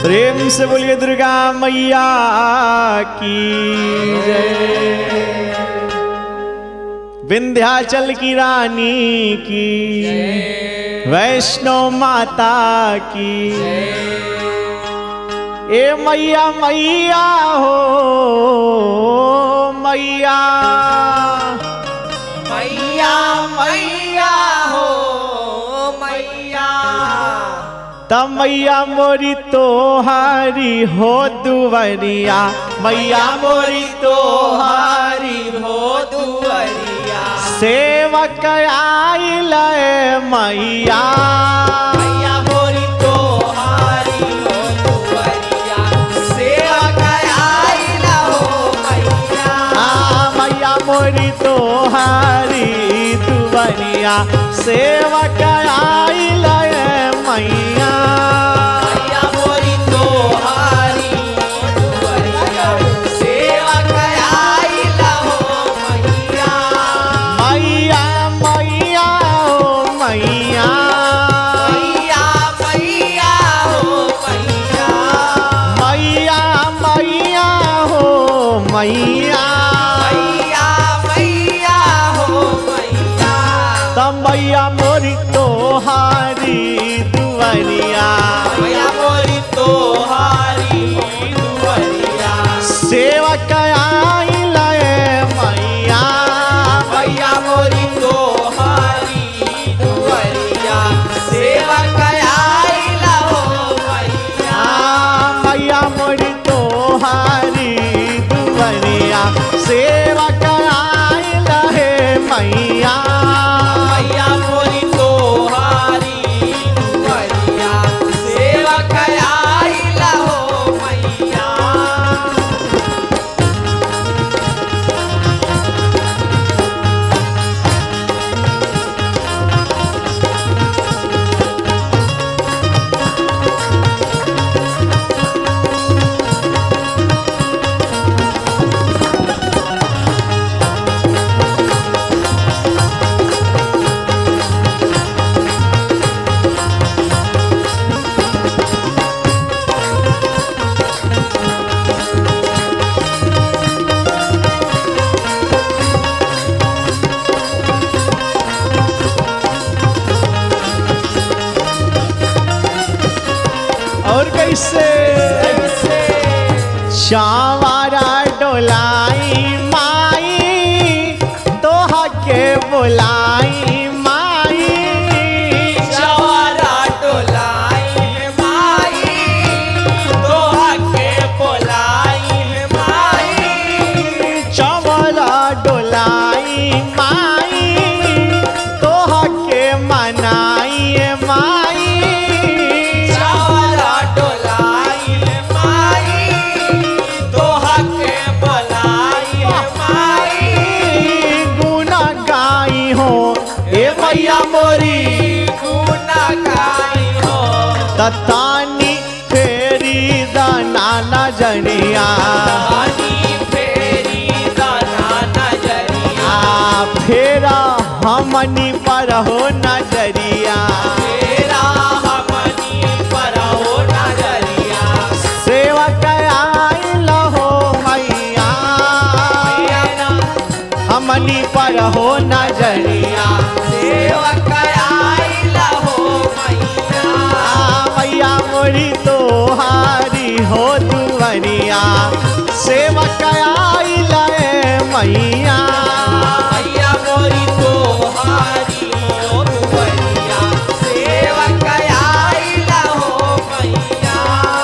प्रेम से बोलिए दुर्गा मैया की जय विंध्याचल की रानी की वैष्णो माता की ए मैया मैया हो मैया मैया मैया हो मैया त मैया मोरी तोहारी हो दुवरिया मैया मोरी तोहारी हो दुअरिया सेवक आइल मैया मैया मोरी तोहारी हो दुअरिया सेवा कराइला हो मैया आ मैया मोरी तोहारी दुवरिया सेवक आइल मैया मैया मोरी तोहारी हो दुअरिया सेवा कराइला हो मैया मैया मैया ओ मैया मैया मैया हो मैया मैया मैया हो मैया मैया मैया हो मैया त मैया मोरी तोहारी दुवरिया मैया मोरी तोहारी दुअरिया सेवक आइल मैया मैया मोरी तोहारी दुअरिया सेवा कराइला हो मैया आ मैया मोरी तोहारी दुवरिया सेवक आइल हे मैया मैया मोरी तोहारी दुअरिया सेवा कराइला हो मैया और कैसे चावारा डोलाई माई तोहा के बुलाई माई जवारा डोलाई है माई दोहा के बोलाई है माई चावारा डोलाई माई तोहा के मनाई माई जवारा डोलाई है माई दोहा के बोलाई है माई गुना गाई हो ए मैया मोरी गुना गाई हो ततानी फेरी दाना नजरिया पानी फेरी दाना नजरिया आ फेरा हमनी पर हो नजरिया तेरा हमनी पर हो नजरिया सेवक आइल हो मैया मैया हमनी पर हो नजरिया सेवक आइला हो मैया आ मैया मोरी तोहारी हो दुवरिया सेवक आइल मैया मैया मोरी तोहारी हो दुवरिया सेवक आइला हो मैया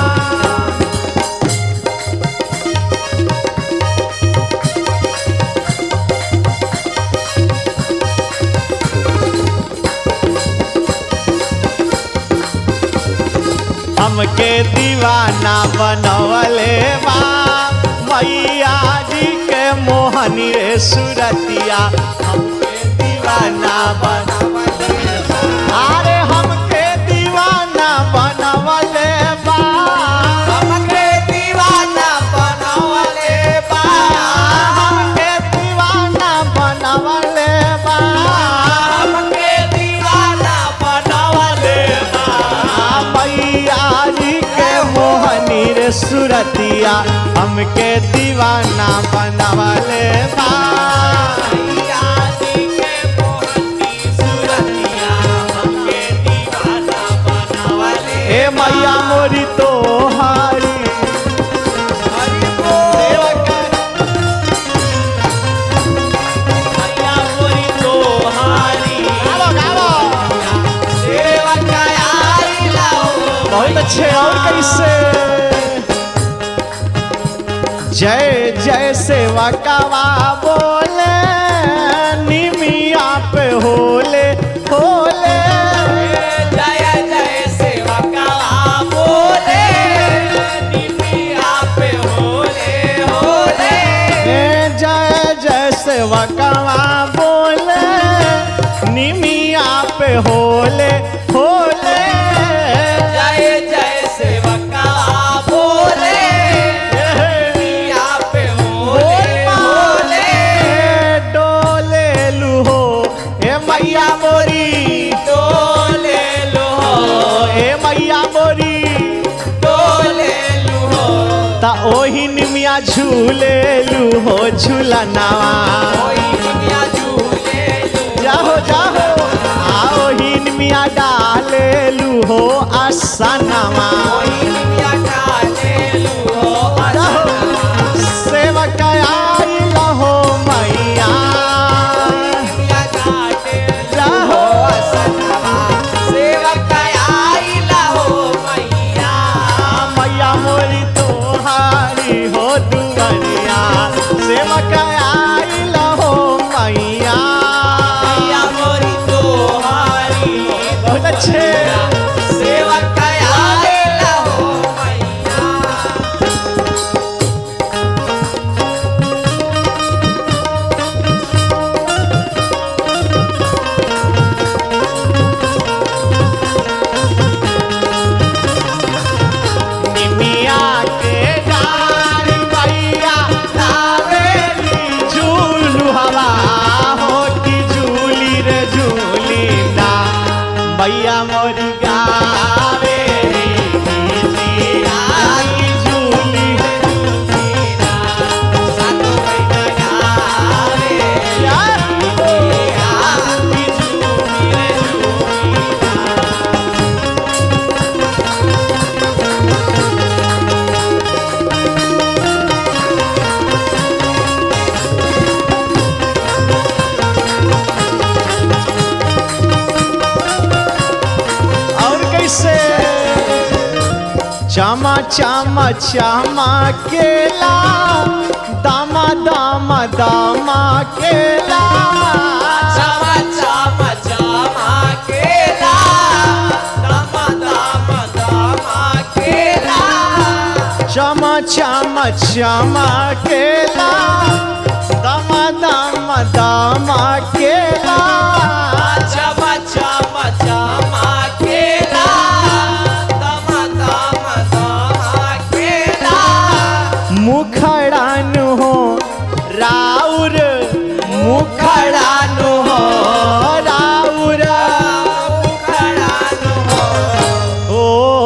हमके दीवाना बनवले बा मैया जी के मोहनी रे सुरतिया हमके दीवाना बनवले बा अरे हमके दीवाना बनवले बा हमके दीवाना बनवले बा हमके दीवाना बनवले बा हमके दीवाना बनवले बा मैया जी के मोहन मैया हमके दीवाना बनवले बा मैया जी के मोहनी सुरतिया हमके दीवाना बनावले ए मैया मोरी तोहारी हरि बोल मैया मोरी तोहारी सेवा कयाई लाओ बहुत अच्छे और कैसे जय जय सेवा कवा बोले निमिया पे होले होले जय जय सेवा का बोले निमिया पे होले होले ए जय जय सेवा कवा बोले निमिया पे होले होले जय जय सेवा का बोले निमिया पे होले होले डोले लुहो ए मैया मोरी डोले लो ए मैया मोरी डोले लो ता ओही निमिया झूले लुहो झूलनावा कोई निमिया झूले लो जाहो जाहो आओ ही निमिया डाले लुहो आसनावा कोई निमिया काले लो जाहो सेवक आई लहो मैया निमिया काटे जाहो मैया मोरी तोहारी हो दुवरिया सेवक आई लहो मैया बहुत अच्छे निमिया के डारी मैया लावेली झूलू हवा हो की झूली रे झूली ना मैया मोरी गावेली गीतिया की झूली रे झूली ना यार और कैसे चमा चमा चमा केला दामा दामा दामा केला चमा चमा चमा केला दामा दामा दामा केला चमा चमा चमा केला दमा दमा दमा केला मुखड़ानु हो राउर मुखड़ानु हो राउर उखड़ानु हो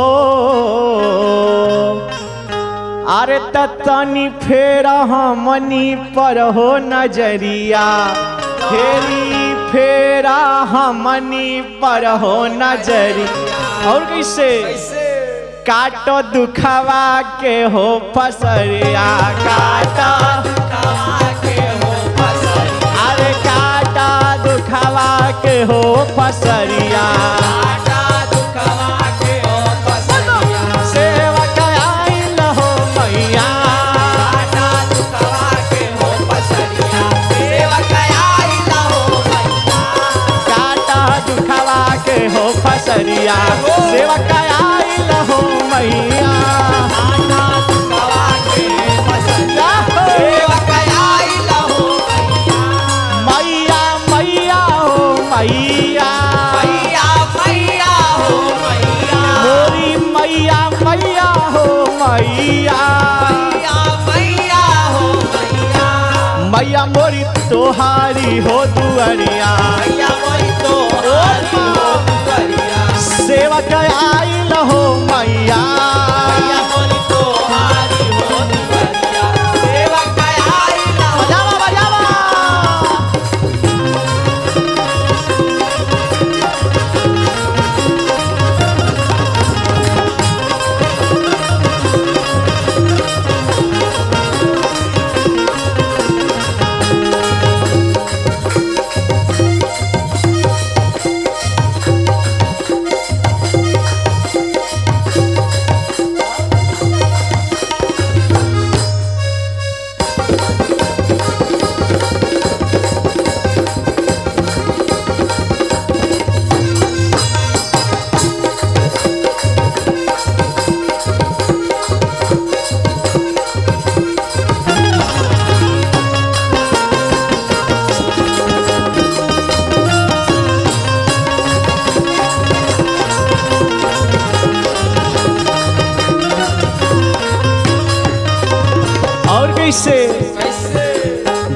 ओ अरे तनी फेर हमनी पर हो नजरिया फेरी फेरा हमनी पर हो नजरी और कैसे कैसे काटो दुखवा के हो फसरिया काटा कमा के हो फसलिया अरे काटा दुखवा के हो फसरिया आटा दुखवा के हो फसलिया सेवक आइल हो मैया आटा दुखवा के हो फसलिया सेवक आइला हो मैया काटा दुखवा के हो फसरिया सेवक आइल हो मैया आटा दुखवा के फसलिया सेवक आइला हो मैया मैया मैया हो मैया मैया मैया हो मैया मोरी मैया मैया हो मैया मैया मैया हो मैया मैया मोरी तोहारी हो दुअरिया मैया मोरी तो हारी हो दुआरिया सेवक आइल हो मैया मैया मोरी तो हारी हो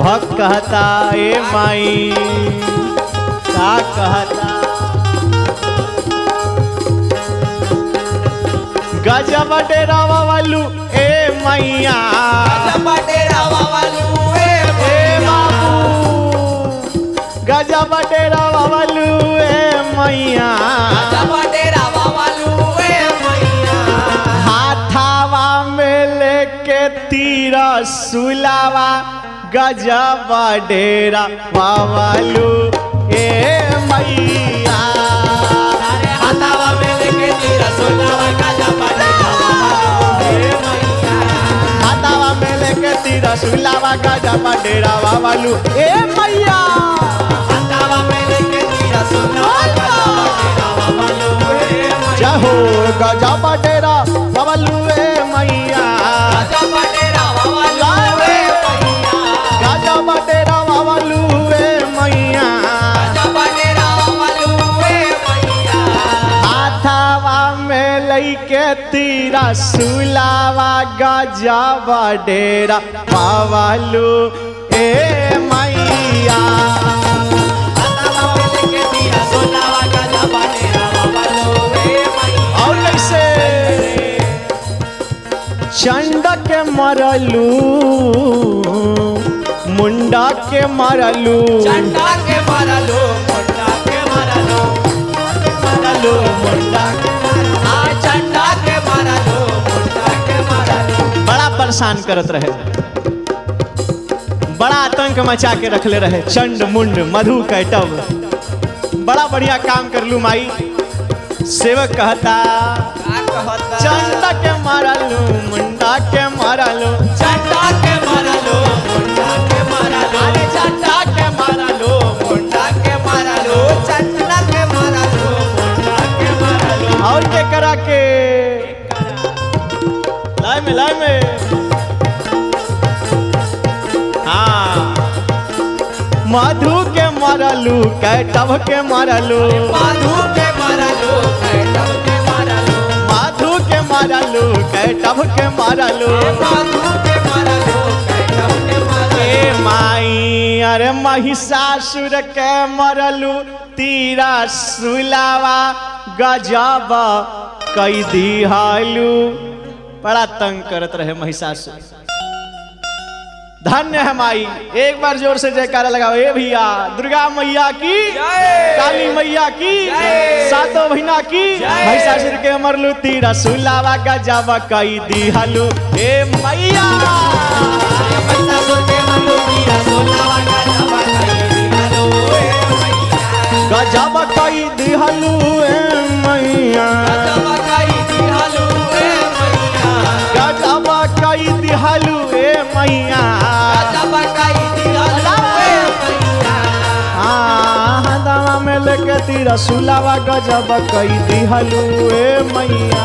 भक्त कहता ए माई का कहता गजब डेरावा वालू ए मैया बटेरावा वालू ए ए बाबू गजब डेरावा वालू ए मैया बटेरावा वालू ए मैया हाथावा में लेके तीरा सुलावा गजब डेरा वालू ए मैया अरे हाथावा में लेके तीरा सोनावा गाजा बटेरावा वालू ए मैया हाथावा में लेके तीरा सुलावा गजब डेरा वालू ए मैया हाथावा में लेके तीरा सोनावा गाजा बटेरावा वालू ए मैया जहो गजब डेरा वालू ए मैया गाजा बटेरावा वालू ए मैया गजब डेरा वालू ए मैया गाजा बटेरावा वालू ए मैया हाथावा में लैके तीरा सुलावा गजब डेरा पावालू ए मैया हाथावा में लेके तीरा सोनावा गाजा बटेरावा वालू ए मैया और कैसे चंड के मरलू मुंडा के मरलू चंडा के मारलो मुंडा के मारलो मरलू मुंडा के आ चंडा के मारलो मुंडा के मारलो बड़ा परेशान करत रहे बड़ा आतंक मचा के रखले रहे चंड मुंड मधु कैटव बड़ा बढ़िया काम करलू माई सेवक कहता का कहता चंड के मारलू मुंडा के मारलू चंडा के मारलो मुंडा के मारलो अरे चंडा के मारलू मुंडा के मारलो चंडा के मारलो मुंडा के मारलो और के करा के लाए में लाए में हाँ मधु के मरलू कैटव के मरलू माधु के मारलो कैटव के मारलो माधु के मरलू कैटव के मरलू माधु के मारलो कैटव के मारलो ए माई अरे महिषासुर के मरलू तीरा सुलावा गजब कई दिहालू बड़ा तंग करत रहे महिषासुर धन्य है माई एक बार जोर से जयकारा लगाओ ए भैया दुर्गा मैया की जय काली मैया की जय। सातों बहिना की जय। महिषासुर के मरलू तीरा सुलावा गजब कई दिहालू ए मैया पैसा सोचे मलो तीरा सोनावा गाजा बटेरावा वालू ए मैया गजब कई दिहलू ए मैया गजब कई दिहलू ए मैया हाँ दवा में लेके तीरा सुलावा गजब कई दिहलू ए मैया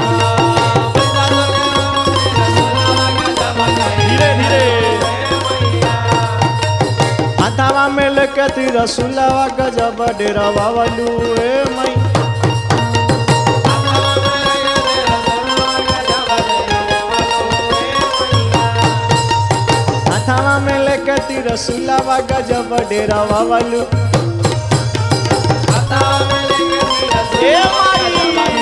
धीरे धीरे हाथावा में लेके तीरा सुलावा गजब डेरा बाबलू ए मैया हाथावा में लेके तीरा सुलावा गजब डेरा बाबलू ए माई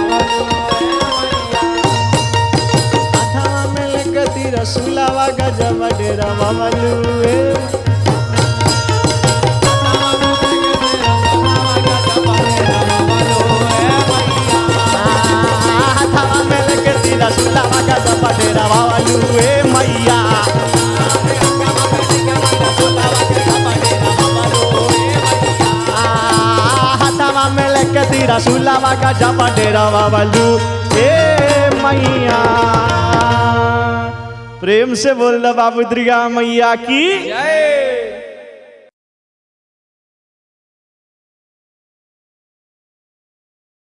हाथावा में लेके तीरा सुलावा गजब डेरा बाबलू ए हाथावा में लेके तीरा सुलावा गजब डेरा बाबलू ए मैया हाथावा में लेके तीरा सुलावा गजब डेरा बाबलू ए मैया प्रेम से बोल दो बाबू दुर्गा मैया की जय